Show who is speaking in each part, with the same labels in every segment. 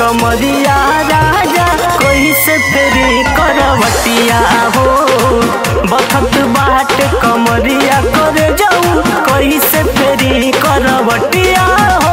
Speaker 1: कमरिया राजा कोई से फेरी करवटिया हो बखत बाट कमरिया कर जाऊ कोई से फेरी करवटिया हो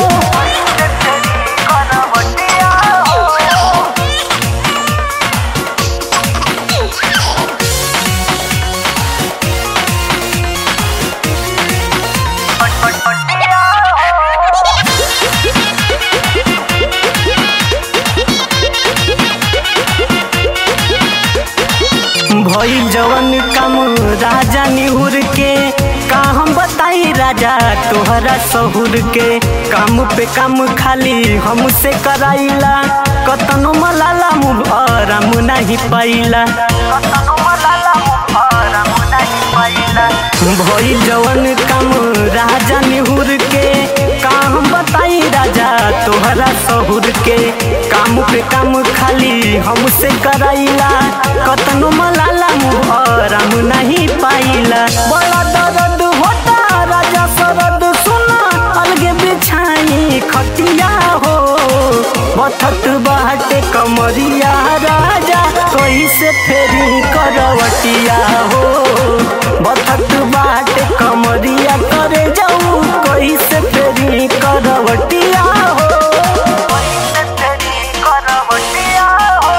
Speaker 1: भइल जवन काम राजा निहुर के का हम बताई राजा तोहरा सहुर के काम पे काम खाली हमसे कराइला कतनो मलाला मुँह आराम नहीं पाइला कतनो मलाला मुँह आराम नहीं पाइला भइल जवन काम राजा निहुर के का हम बताई राजा तोहरा सहुर के काम पे काम खाली हमसे कराइला कतनो मलाला मुँह आराम नहीं पाइला बड़ा दर्द होता राजा सरद सुना अलगे बिछाई खटिया हो बथत बाटे कमरिया राजा कैसे फेरी करवटिया हो बथत बाटे कमरिया करे जाऊ कैसे फेरी करवटिया हो कैसे फेरी करवटिया हो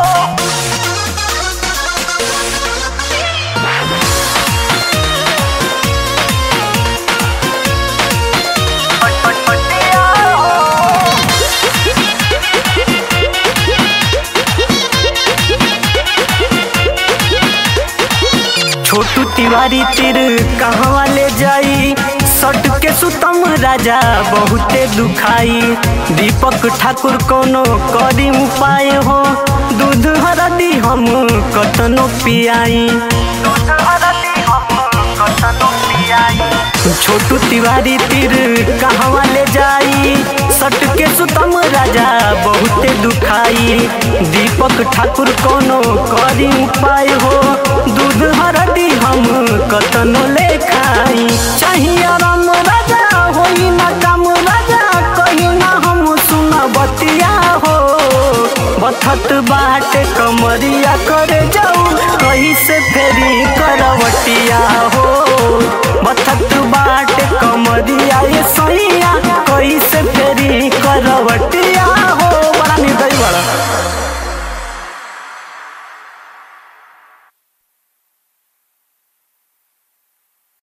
Speaker 1: छोटू तिवारी तिर कहवा ले जाई सट के सुतम राजा बहुते दुखाई दीपक ठाकुर कोनो करी उपाय हो दूध हरदी हम कतनो पियाई दूध हरदी हम कतनो पियाई छोटू तिवारी तिर कहवा ले जाई सट के सुतम राजा बहुते दुखाई दीपक ठाकुर कोनो करी उपाय हो दूध हरदी हम कतनो ले खाई चाहिए राम राजा होई ना काम राजा कहीं ना हम सुन बतिया हो बथत बाट कमरिया करे जाऊ कहीं से फेरी करवटिया हो बथत बाट कमरिया ये सैया कहीं से फेरी करवटिया